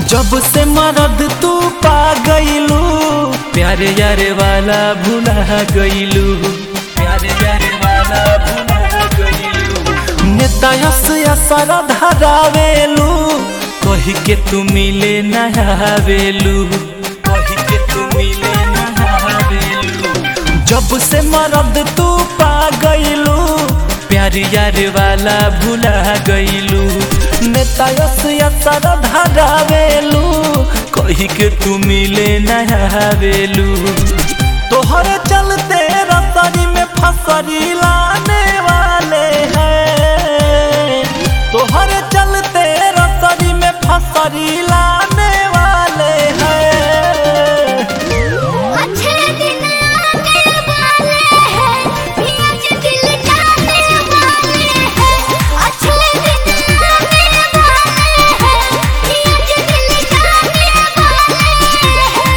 जब से मरद तू पा गईलू प्यारे यारे वाला भुला गईलू प्यारे यारे वाला भुला गईलू नेता यस असर धरावेलू कही के तू मिले नहावेलू कही के तू मिले नहावेलू जब से मरद तू पा गईलू प्यारी यार वाला भुला गईलू नेता यस असर धरावेलू कही के तू मिले नहावेलू तोहरे चलते रसरी में फसरी लाने वाले हैं तोहरे चलते रसरी में फसरी लाने वाले हैं अच्छे दिन आने वाले हैं आज दिल जाने वाले हैं अच्छे दिन आने वाले हैं आज दिल जाने वाले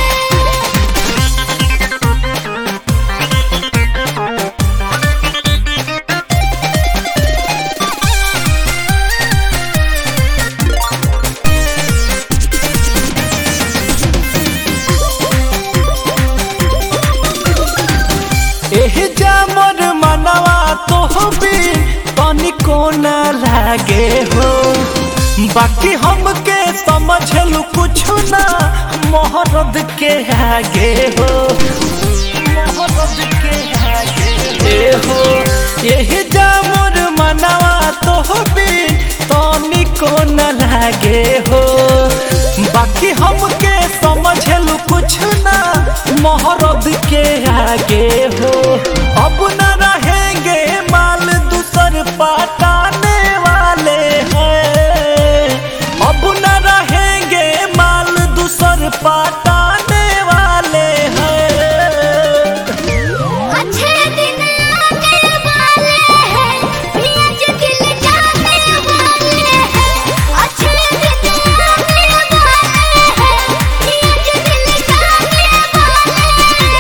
हैं एही जामर मनवा तो भी तनिको न लागे हो बाकी हमके समझलू कुछ ना मोहरद के आगे हो मोहरद के आगे ए हो एही जामर मनवा तो भी तनिको न लागे हो बाकी हमके समझलू कुछ ना मोहरद के आगे हो अब न रहेंगे माल दूसर पटाने वाले हैं अब न रहेंगे माल दूसर पटाने वाले हैं अच्छे दिन आने वाले हैं आज दिल जाने वाले हैं अच्छे दिन आने वाले हैं आज दिल जाने वाले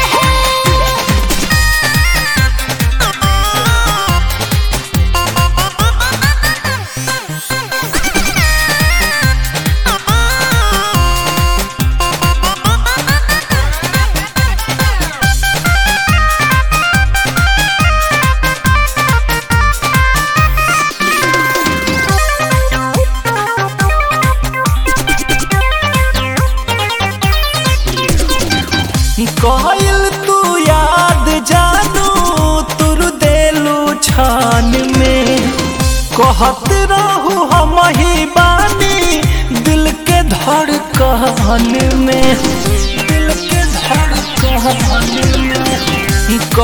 कहल तू याद जानू तुर देलू छान में कहत रहू हम ही बानी दिल के धड़कन में दिल के धड़कन में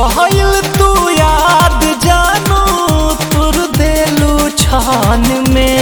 कहल तू याद जानू तुर देलू छान में